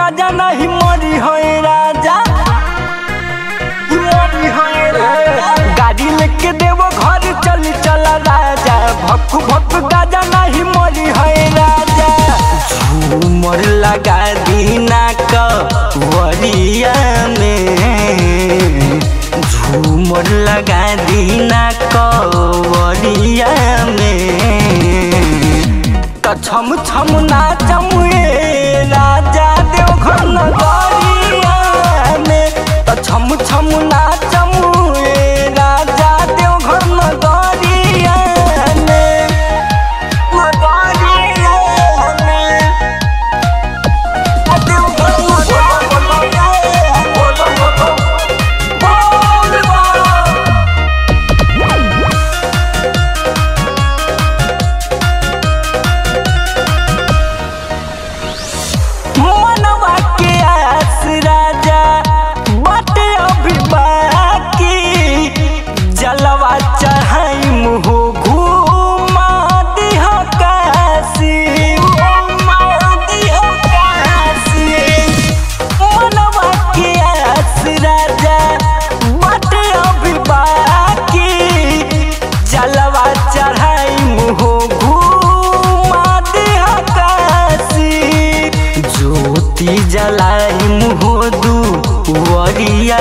गाजा नहीं मरी है राजा मरी है राजा गाड़ी लेके देवो घर चल चल राजा भक्कु भक्कु गाजा नहीं मरी है राजा झूमर लगा दीना कवरिया में झूमर लगा दीना कवरिया में त छम छम नाचम ए राजा देवघर नगरिया में त छम छम नाचम ए राजा देवघर नगरिया में नगरिया में देवघर नगरिया बोल बोल बोल मनवा के आस राजा बाटे अभी बाकी जलवा चढ़ाई मुँह घूमा दिह काशी घूमा दिह काशी मनवा के आस राजा बाटे अभी बाकी जलवा चढ़ाई मुँह घूमा दिह काशी ज्योति जलाई मुँह दुवरिया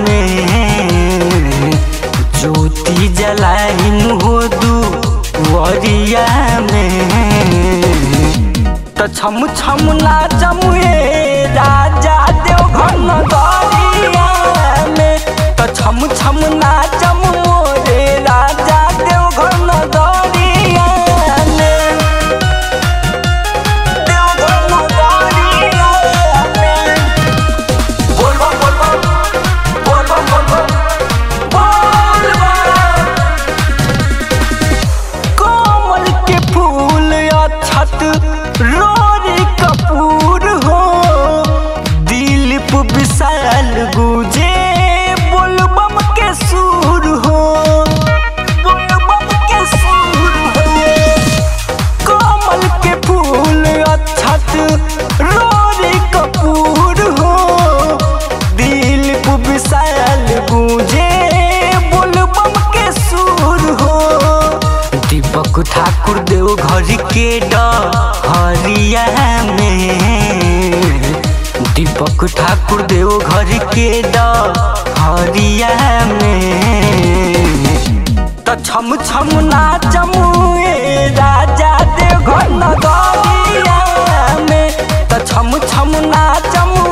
में ज्योति जलाई मुँह दुवरिया में त छम छम नाचम ए राजा देवघर नगरिया में त छम छम नाचम मोरे राजा देवघर नगरिया में देवघर नगरिया में बोल बम बोल बम बोल बम बोल बम बोल बम कमल के फूल अछत रोरी कपूर हो दिलीप विशाल गुजे बोलबम के सुर हो बोलबम के सुर हो कमल के फूल अछत रोरी कपूर हो दिलीप विशाल गुजे बोलबम के सुर हो दीपक ठाकुर देव घर के डहरिया में दीपक ठाकुर देव घर के डहरिया में त छम छम नाचम ए राजा देव घर नगरिया में त छम छम नाचम